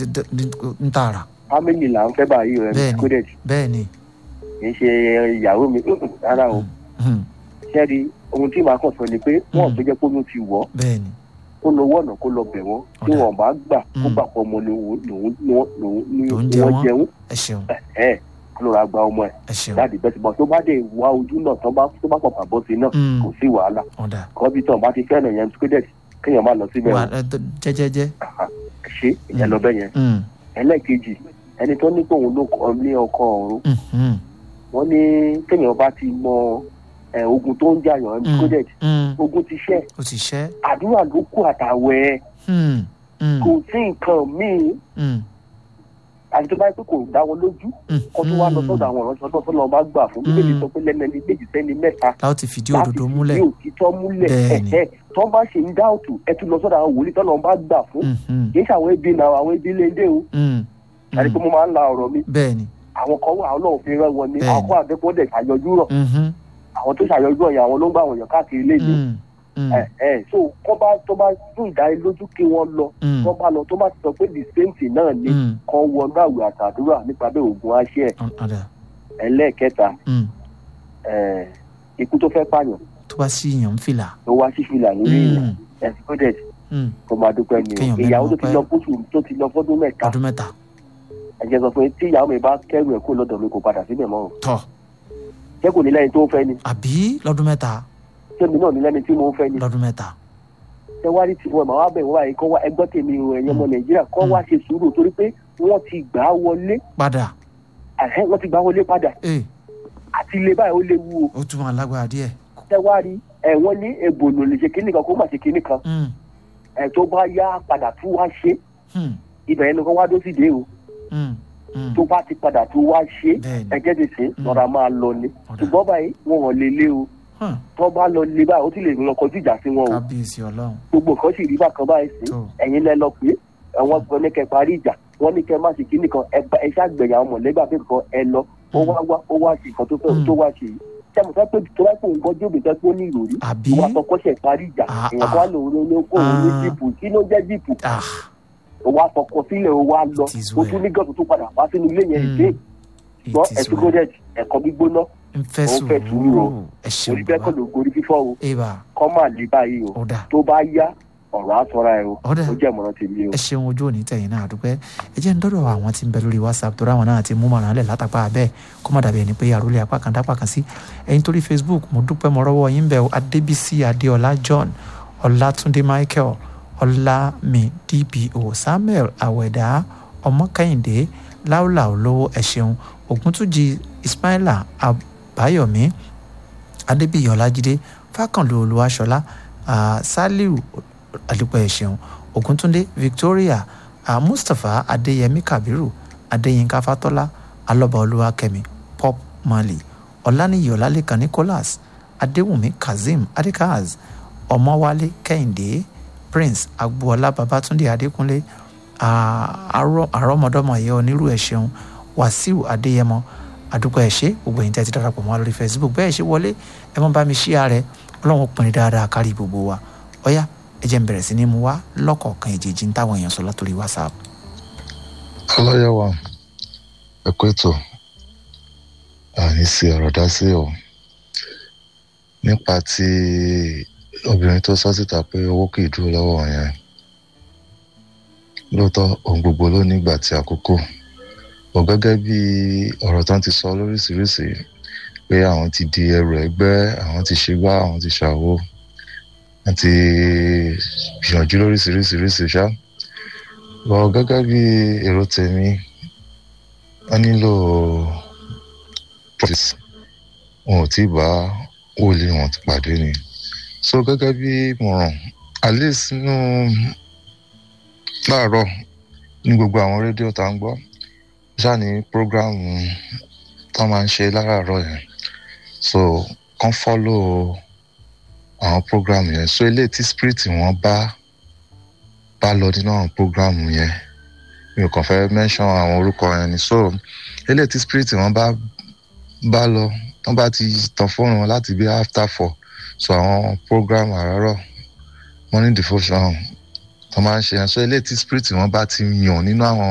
ń tààrà family là ń fẹ́ báyìí rẹ̀ Bẹ́ẹ̀ni. coded bẹ́ẹ̀ ni kì í ṣe ìyàwó mi rárá o Hmm, ṣẹ́ẹ̀rì ohun tí màá kàn sọ ni pé wọ́n Mm. gbé jẹ́ pé oyún ti wọ̀ bẹ́ẹ̀ ni kó lọ wọ̀nà kó lọ bẹ̀ wọ́n tí Ọ̀dà. wọ́n bá gbà kó Mm. gbà pọ̀ ọmọ ni òun lòun lòun lòun ni Lòun jẹ wọ́n wọ́n. jẹun ẹ ṣeun ẹ̀ kó lọ ra gba ọmọ ẹ̀ ẹ ṣeun láti bẹ́ẹ̀ bọ́ tó bá dé wá ojú náà tó bá tó bá pàpà bọ́ sí náà Hmm, kò sí wàhálà ọ̀dà kọ́ bí tán bá ti fẹ́ràn yẹn coded kéèyàn má lọ síbẹ̀ wà o ẹ, tó- jẹ́jẹ́jẹ́ ṣe ìyẹn lọ bẹ́ẹ̀ yẹn Hmm, ẹlẹ́ẹ̀kejì ẹni tó ní pé òun ló kọ́ ní ọkọ ọ̀run hmm, hmm, wọ́n ní kéèyàn bá ti mọ ẹ̀, ogun tó ń jàyàn Mm. coded hmm, ogun ti ṣẹ́ ó ti ṣẹ́ àdúrà ló kù àtàwẹ̀ Hmm, hmm, kò sí nǹkan míì hmm, àti tó bá yẹ pé kò dá wọn lójú hmm, kó tó wá lọ sọ́dọ̀ àwọn ọ̀rọ̀ sọ́dọ̀ tó lọ́ọ́ bá gbà fún bíbélì sọ pé lẹ́nu ẹni méjì sẹ́ni mẹ́ta láti ti fìdí láti òdodo fi múlẹ̀ ní òtítọ́ múlẹ̀ Bẹ́ẹ̀ni. ẹ̀ẹ́ tó bá ṣe ń dáòtù ẹ tún lọ sọ́dọ̀ àwọn wòlíì tó lọ́ọ́ bá gbà fún Hmm, hmm, kì í ṣe àwọn ẹbí náà àwọn ẹbí léde o hmm, àti pé mo máa ń la ọ̀rọ̀ mi bẹ́ẹ̀ ni àwọn kan wà ọlọ́run fi rán wọn ni Bẹ́ẹ̀ni. àwọn kan àbẹ́kọ́ dẹ̀ ṣàyọjú rọ̀ Mhm, àwọn tó ṣàyọjú ọ̀yàn àwọn ló ń gbà wọ̀nyàn káàkiri léde hmm, hmm, ẹ̀ ẹ̀ so kọ́ bá tó bá fún ìdánilójú kí wọ́n lọ hmm, tó bá lọ tó bá ti sọ pé the same thing náà ni hmm, kan wọnú àwẹ̀ àtàdúrà nípa bẹ́ẹ̀ ògùn aṣẹ́ ẹ̀ ọ̀dà ẹlẹ́ẹ̀kẹta hmm, ẹ̀, ikú tó fẹ́ pààyàn tó bá sí yàn ń fìlà ló wá sí fìlà lórí ìyàn Hmm, ẹ̀sìkọ́dẹ̀t hmm, tó máa dúpẹ́ ni o Kéèyàn mẹ́nu ìyàwó tó ti ọpẹ́. lọ fóṣù tó ti lọ fọ́dún mẹ́ta ọdún mẹ́ta ẹ̀jẹ̀ sọ pé tí ìyàwó mi bá kẹ́rù ẹ̀ kó lọ́dọ̀ mi kò padà síbẹ̀ mọ́ o tọ̀ ṣé kò ní lẹ́ni tó ń fẹ́ ni àbí lọ́dún mẹ́ta ṣé mi náà ní lẹ́ni tí mo ń fẹ́ ni lọ́dún mẹ́ta ṣé wá rí tiwọn màá wá bẹ̀ wọ́n báyìí kọ́ wá ẹgbọ́n tèmi o ẹ̀yẹ́ ọmọ nàìjíríà kọ́ wá ṣe sùúrù torí pé wọ́n ti gbà á wọlé padà ẹ̀hẹ́, wọ́n ti gbà á wọlé padà ee àti ilé báyìí ó léwu o ó tún máa lágbára díẹ̀ ṣé wá rí ẹ̀ wọ́n ní èbòlò lè ṣe kíní kan kó má ṣe kíní kan Hmm, ẹ̀ tó bá yá padà tún wá ṣe hmm, ibẹ̀ yẹn ni kó wá dó sí dé o hmm, hmm, tó bá ti padà tún wá ṣe bẹ́ẹ̀ ni ẹ̀jẹ̀ ti sìn Mm. lọ́ra máa lọ ni ọ̀dà ṣùgbọ́n báyìí wọn ò lè lé o Hmm, tó bá lọ lé báyìí ó ti lè lọ kọjú ìjà sí wọn o kábíyèsí ọlọ́run gbogbo nǹkan sì rí bákan báyìí sí tó ẹ̀yin lẹ lọ pé àwọn kan ní kẹ́ parí ìjà wọ́n ní kẹ́ má ṣe kíní kan ẹ bá- ẹ ṣàgbẹ̀yà àwọn mọ̀lẹ́gbà pé kan ẹ lọ ó wá wá ó wá sí nǹkan tó fẹ́ Mm. tó wá ṣe yìí sẹ́mu fẹ́ pé tó bá pé nǹkan jóbi fẹ́ pé ó ní ìròrí àbí ìwà àtọkọ́ṣẹ̀ parí ìjà Ah, èèyàn kan wá lòun ló ní kó òun ní Ah. jíìpù kí ló jẹ́ jíìpù ah ó wá fọkọ sílẹ̀ ó wá lọ It is ó tún well. ní gọ́ọ̀tù tó padà wá sínú ilé yẹn Mm. ìdé gbọ́ it is ẹ̀sùn well gọ́dẹ̀ ẹ̀kọ́ gbígbóná ń fẹ́ òun fẹ́ sùúrù o. sùúrù ẹ ṣeun orí bẹ́ẹ̀ bàbá kọ́ ló gorí fífọ́ o eba kọ́ máa lè báyìí o ọ̀dà tó bá yá ọ̀rọ̀ á sọ́ra ẹ o ọ̀dà ó jẹ́ ìmọ̀ràn tèmi o. ẹ ṣeun ojú òní tẹ̀yìn náà àdúpẹ́ ẹ jẹ́ ń dọ́dọ̀ àwọn tí ń bẹ lórí whatsapp tó ráwọn náà ti mú màrán lẹ̀ látàpá abẹ́ kó má dàbí ẹni pé àròlé apá kan dápá kan sí ẹ̀yin torí facebook mo dúpẹ́ mo rọ́wọ́ yín bẹ̀ adébísí adéọlá john ọlátúndé michael ọlámi dbo samuel àwẹ̀dá ọmọkẹ́hìndé láúlà olówó ẹ ṣeun ògúntújì ismaila àbáyọ̀mí adébíyí ọlájídé fákànlú olúwaṣọlá ah, saliu àdúpẹ́ ẹ ṣeun ògúntúndé victoria ah, mustapha adéyẹmí kabiru adéyínká fatọ́lá alọ́ba olúwakẹ́mi pop marley ọláníyí ọlálẹ́kan nicholas adéwùmí kazeem adekaz ọmọwálé kẹ́hìndé prince agboola babatunde adékúnlé ah, arọ- àrọ́mọdọ́mọ ẹ̀yẹ onírú ẹ̀ ṣeun wàsíù adéyẹmọ àdúpẹ́ ẹ̀ ṣe gbogbo ẹ̀yin tẹ́ ti darapọ̀ mọ́ wa lórí facebook bẹ́ẹ̀ ṣe wọlé ẹ mọ́ bá mi ṣí ààrẹ ọlọ́run pinrin dáadáa kárí gbogbo wa ọ̀yá ẹ jẹ́ n bẹ̀rẹ̀ sí ní mu wá lọ́kọ̀ọ̀kan èjèèjì ń táwọn èèyàn sọ látòrí whatsapp. ọlọ́yẹ̀wà ẹ̀kọ́ ètò àní sí ọ̀rọ̀ dá sí o nípa ti obìnrin tó sọ síta pé owó kì í dúró lọ́wọ́ yẹn lóòótọ́ ohun gbogbo ló nígbà tí àkókò ò gẹ́gẹ́ bí ọ̀rọ̀ tán ti sọ lóríṣiríṣi pé àwọn ti di ẹrù ẹgbẹ́ àwọn ti ṣe gbá àwọn ti ṣàwo wọ́n ti gbìyànjú lóríṣiríṣiríṣi ṣá lọ gẹ́gẹ́ bí èrò tèmi wọ́n nílò profit wọn ò tí ì bá wòlíì wọn ti pàdé ni so gẹ́gẹ́ bí ìmọ̀ràn at least nínú láàárọ̀ ní gbogbo àwọn rédíò tá ń gbọ́ ṣáà ní prógráàmù tó máa ń ṣe láràárọ̀ yẹn so kàn follow àwọn prógráàmù yẹn so ilé tí spirit wọn bá bá lọ nínú àwọn prógráàmù yẹn mi ò kàn fẹ́ mention àwọn orúkọ yẹn ni so ilé tí spirit wọn bá bá lọ wọn bá ti tàn fóònù wọn láti bí after four so àwọn prógráàmù àràárọ̀ morning devotion tó máa ń ṣe yẹn so ilé tí spirit wọn bá ti yàn nínú àwọn